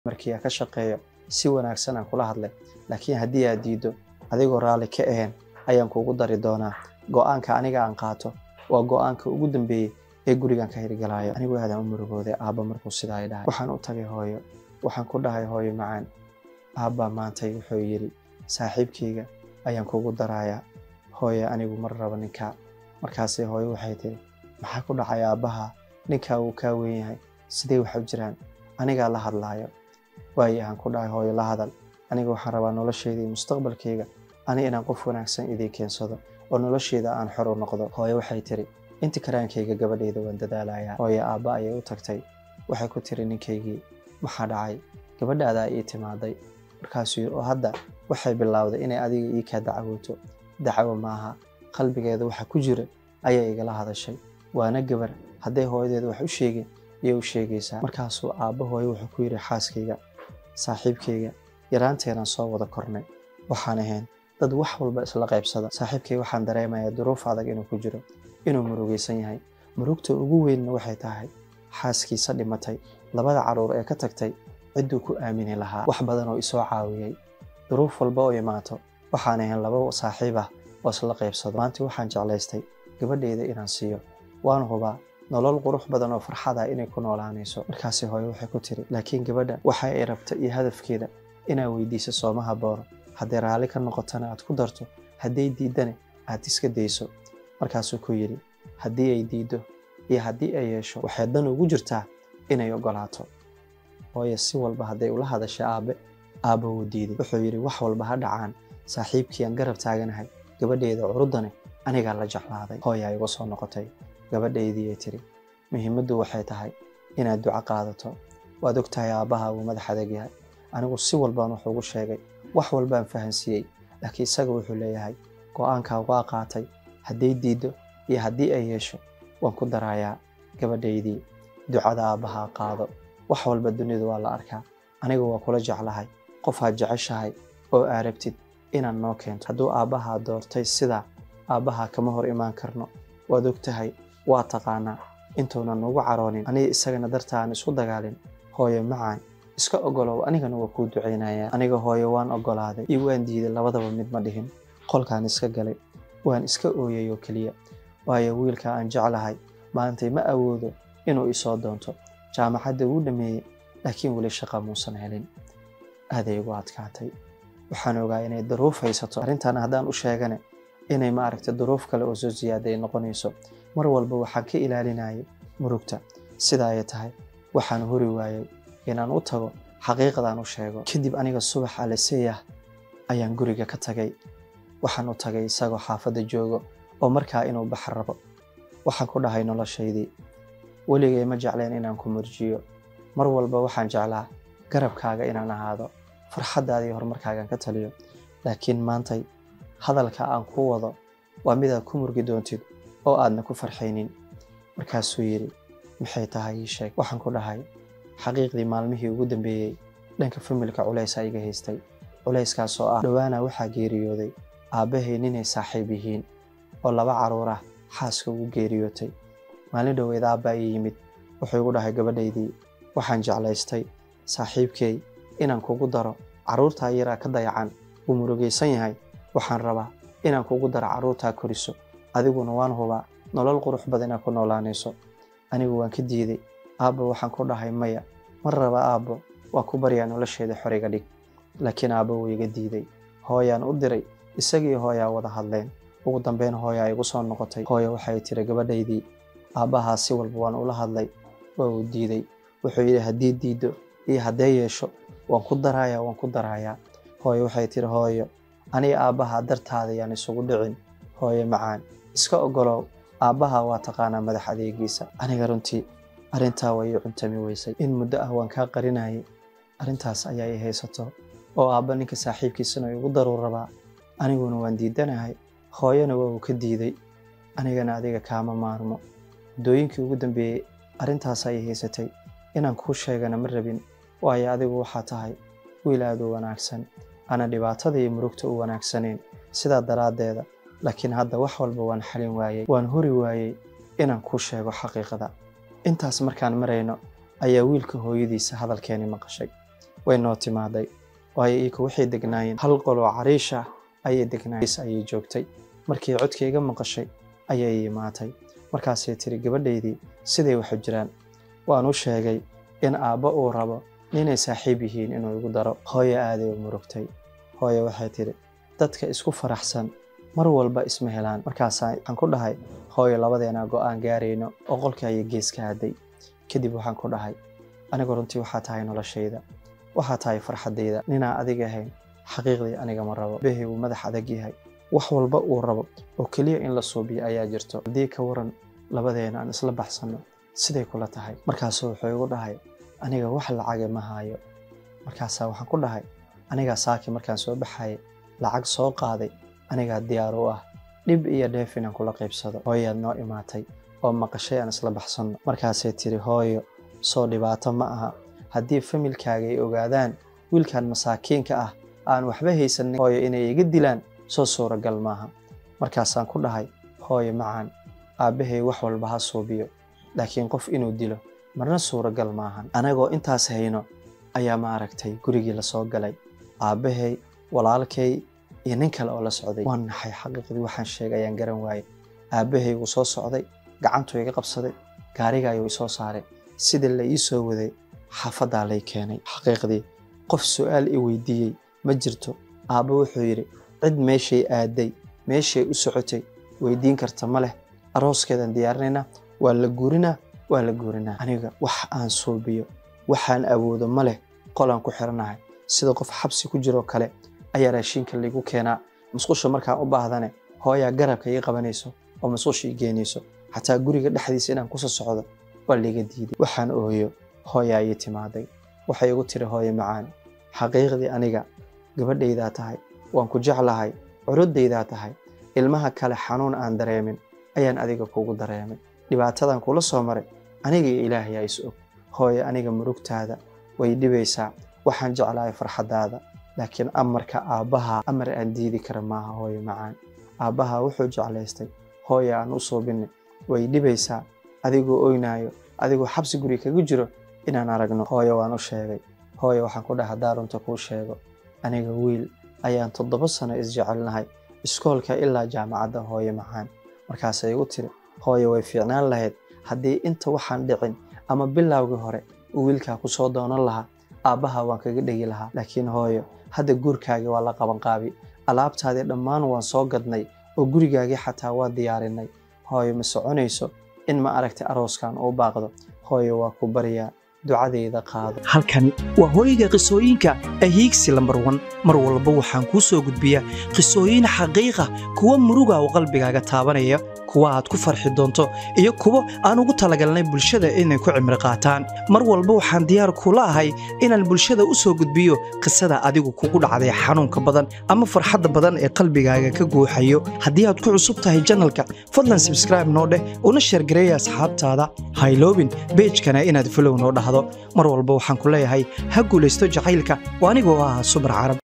markii aan ka shaqeeyo si wanaagsan aan kula hadlay laakiin haddii aad diiddo adigoo raalli ka ahayn ayaan kuugu dari doonaa go'aanka aniga aan qaato waa go'aanka ugu dambeeyey ee gurigan ka hirgalaayo anigu aadaan u murugooday aabba markuu sidaa i dhahay waxaan u tagay hooyo waxaan ku dhahay hooyo macaan aabbaa maantay wuxuu yidhi saaxiibkayga ayaan kuugu darayaa hooyo anigu mar raba ninkaa markaasay hooyo waxay tiri maxaa ku dhacay aabbaha ninkaa wuu kaa weyn yahay sidee waxa u jiraan anigaa la hadlaayo waayo aan ku dhahay hooyo la hadal aniga waxaan rabaa noloshayda iyo mustaqbalkayga ani inaan qof wanaagsan idii keensado oo noloshayda aan xor u noqdo hooyo waxay tiri inta karaankayga gabadhayda waan dadaalayaa hooyo aabba ayay u tagtay waxay ku tiri ninkaygii maxaa dhacay gabadhaadaa ii timaaday markaasuu yidhi oo hadda waxay bilowday inay adiga ii kaa dacwooto dacwo maaha qalbigeeda waxa ku jira ayay igala hadashay waana gabar hadday hooyadeeda wax u sheegin iyay u sheegaysaa markaasuu aabba hooyo wuxuu ku yidhi xaaskayga saaxiibkayga yaraanteenaan soo wada kornay waxaan ahayn dad wax walba isla qaybsada saaxiibkay waxaan dareemayaa duruuf adag inuu ku jiro inuu murugaysan yahay murugta ugu weynna waxay tahay xaaskiisa dhimatay labada carruur ee ka tagtay cidduu ku aamini lahaa wax badan oo isoo caawiyey duruuf walba oo imaato waxaan ahayn laba saaxiib ah oo isla qaybsado maanta waxaan jeclaystay gabadhayda inaan siiyo waan hubaa nolol qurux badan oo farxada inay ku noolaanayso markaasi hooyo waxay ku tiri laakiin gabadha waxa ay rabta iyo hadafkeeda inaa weydiiso sooma haboono hadday raalli ka noqotana aad ku darto hadday diiddana aad iska dayso markaasuu ku yidhi haddii ay diiddo iyo haddii ay yeesho waxay dan ugu jirtaa inay oggolaato hooyo si walba hadday ula hadashay aabbe aabba wuu diiday wuxuu yidhi wax walba ha dhacaan saaxiibkiiaan garab taaganahay gabadhayda curuddane anigaa la jeclaaday hooyaa igu soo noqotay gabadhaydii ay tiri muhiimaddu waxay tahay inaad duco qaadato waad og tahay aabbaha uu madax adag yahay anigu si walbaan wax ugu sheegay wax walbaan fahansiiyey laakiin isaga wuxuu leeyahay go'aankaa waa qaatay hadday diiddo iyo haddii ay yeesho waan ku darayaa gabadhaydii ducada aabbahaa qaado wax walba dunidu waa la arkaa aniga waa kula jeclahay qofaad jeceshahay oo aa rabtid inaad noo keento hadduu aabbahaa doortay sidaa aabbahaa kama hor imaan karno waad og tahay waa taqaanaa intuunan nugu caroonin aniga isagana darta aan isku dagaalin hooyo macaan iska oggolow anigana waa kuu ducaynayaa aniga hooyo waan oggolaaday iyo waan diiday labadaba mid ma dhihin qolkaan iska galay waan iska ooyay oo keliya waayo wiilka aan jeclahay maantay ma awoodo inuu isoo doonto jaamacadda wuu dhammeeyey laakiin weli shaqa muusan helin aaday igu adkaatay waxaan ogaa inay daruuf haysato arrintan haddaan u sheegane inay maaragta duruuf kale oo soo siyaada ay noqonayso mar walba waxaan ka ilaalinayay murugta sida ay tahay waxaan hori waayey inaan u tago xaqiiqadaan u sheego kadib aniga subax aleseeyah ayaan guriga ka tagay waxaan u tagay isagoo xaafadda joogo oo markaa inuu baxar rabo waxaan ku dhahay noloshaydii weligay ma jecleen inaan ku murjiyo mar walba waxaan jeclaa garabkaaga inaan ahaado farxaddaadii horumarkaagaan ka taliyo laakiin maantay hadalka aan ku wado waa midaad ku murgi doontid oo aadna ku farxaynin markaasuu yidhi maxay tahay ii sheeg waxaan ku dhahay xaqiiqdii maalmihii ugu dambeeyey dhanka familka culaysaa iga haystay culayskaas oo ah dhowaana waxaa geeriyooday aabbahay ninay saaxiib yihiin oo laba carruur ah xaaska ugu geeriyootay maalin dhoweed aabbaa ii yimid wuxuu igu dhahay gabadhaydii waxaan jeclaystay saaxiibkay inaan kugu daro carruurtaa yaraa ka dayacan wuu murugaysan yahay waxaan rabaa inaan kugu daro carruurtaa koriso adiguna waan hubaa nolol qurux badan inaad ku noolaanayso anigu waan ka diiday aabba waxaan ku dhahay maya mar raba aabbo waan ku baryaa nolosheeda xoriga dhig laakiin aabba wuu iga diiday hooyaan u diray isagii hooyaa wada hadleen ugu dambeyn hooyaa igu soo noqotay hooyo waxay tiri gabadhaydii aabbahaa si walba waan ula hadlay waa uu diiday wuxuu yidhi haddii diiddo iyo haddee yeesho waan ku darayaa waan ku darayaa hooyo waxay tiri hooyo aniga aabbahaa dartaada yaan isugu dhicin hooyo macaan iska oggolow aabbaha waa taqaanaa madax adeegiisa aniga runtii arrintaa way ii cuntami weysay in muddo ah waan kaa qarinayay arrintaas ayaa i haysato oo aabba ninka saaxiibkiisana igu daruur rabaa aniguna waan diidanahay hooyana waa uu ka diiday anigana adiga kaama maarmo muddooyinkii ugu dambeeyey arrintaas ayay haysatay inaan kuu sheegana ma rabin waayo adigu waxaa tahay wiil aad u wanaagsan ana dhibaatada iyo murugta u wanaagsanayn sidaa daraaddeeda laakiin hadda wax walba waan xalin waayey waan hori waayey inaan kuu sheego xaqiiqada intaas markaan marayno ayaa wiilka hooyadiisa hadalkeeni maqashay way noo timaaday waayo iika waxay degnaayeen hal qoloo cariish ah ayay degnaayeen ayay joogtay markii codkayga maqashay ayay imaatay markaasay tiri gabadhaydii siday waxu jiraan waan u sheegay in aabbo uu rabo ninay saaxiib yihiin inuu igu daro hooyo aaday u murugtay hooyo waxay tidhi dadka isku faraxsan mar walba isma helaan markaasaa waxaan ku dhahay hooyo labadeena go'aan gaarayno oo qolka ayay gees ka hadday kadib waxaan ku dhahay anigu runtii waxaa tahay noloshayda waxaa tahay farxaddayda ninaa adiga ahayn xaqiiqdii aniga ma rabo behi uu madax adag yahay wax walba uu rabo oo keliya in la suubiyo ayaa jirto haddii ka waran labadeena aan isla baxsanno siday kula tahay markaasuu wuxuu igu dhahay aniga wax lacage ma haayo markaasaa waxaan ku dhahay anigaa saaki markaan soo baxayay lacag soo qaaday anigaa diyaar u ah dhib iyo dheef inaan kula qaybsado hooyaad noo imaatay oo maqashay aan isla baxsanno markaasay tiri hooyo soo dhibaato ma aha haddii familkaaga ay ogaadaan wiilkan masaakiinka ah aan waxba haysanin hooyo inay iga dilaan soo suuragal maaha markaasaan ku dhahay hooyo macaan aabbahay wax walba ha suubiyo laakiin qof inuu dilo marna suuragal maahan anagoo intaas hayno ayaa ma aragtay gurigii lasoo galay aabbahay walaalkay iyo nin kale oo la socday waan naxay xaqiiqdii waxaan sheegay ayaan garan waayey aabbahay wuu soo socday gacantuu iga qabsaday gaariga ayuu isoo saaray sidii la ii soo waday xaafaddaa lay keenay xaqiiqdii qof su'aal i weydiiyey ma jirto aabbo wuxuu yidhi cid meeshay aaday meeshay u socotay weydiin karta ma leh arooskeedan diyaarinaynaa waa la guurinaa waa la guurinaa aniga wax aan suubiyo waxaan awoodo ma leh qolaan ku xiranahay sida qof xabsi ku jiroo kale ayaa raashiinka laygu keenaa musqusha markaan u baahdane hooyaa garabka ii qabanayso oo musqusha ii geenayso xataa guriga dhexdiisa inaan kusoo socdo waa layga diiday waxaan ooyo hooyaa ii timaaday waxay igu tiri hooyo macaan xaqiiqdii aniga gabadhaydaa tahay waan ku jeclahay curuddaydaa tahay ilmaha kale xanuun aan dareemin ayaan adiga kugu dareemay dhibaatadan kula soo maray aniga iyo ilaahayaa is og hooyo aniga murugtaada way dhibaysaa waxaan jeclahay farxaddaada laakiin amarka aabbaha amar aan diidi kara maaha hooyo macaan aabbaha wuxuu jeclaystay hooyo aan u suubinay way dhibaysaa adigoo oynaayo adigoo xabsi guri kaga jiro inaan aragno hooyo waan u sheegay hooyo waxaan ku dhaha haddaa runta kuu sheego aniga wiil ayaan toddoba sano isjecelnahay iskoolka ilaa jaamacadda hooyo macaan markaasay igu tiri hooyo way fiicnaan lahayd haddii inta waxaan dhicin ama bilowgii hore uu wiilkaa ku soo doonan lahaa aabbaha waan kaga dhegi lahaa laakiin hooyo hadda guurkaagii waa la qabanqaabi alaabtaadii dhammaan waan soo gadnay oo gurigaagii xataa waa diyaarinay hooyo ma soconayso in ma aragtay arooskan uu baaqdo hooyo waa ku baryaa ducadayda qaado halkani waa hooyga qisooyinka ahiigsi lambar wan mar walba waxaan kuu soo gudbiyaa qisooyin xaqiiqa kuwa muruga oo qalbigaaga taabanaya kuwa aad ku farxi doonto iyo kuwo aan ugu talagalnay bulshada inay ku cimri qaataan mar walba waxaan diyaar kula ahay inaan bulshada u soo gudbiyo qisada adigu kugu dhacday xanuunka badan ama farxadda badan ee qalbigaaga ka guuxayo haddii aad ku cusub tahay janalka fadlan sabskraibe noo dheh una sheergareeya asxaabtaada hayloobin beejkana inaad folow noo dhahdo mar walba waxaan ku leeyahay ha guulaysto jacaylka oo anigoo ah subar carab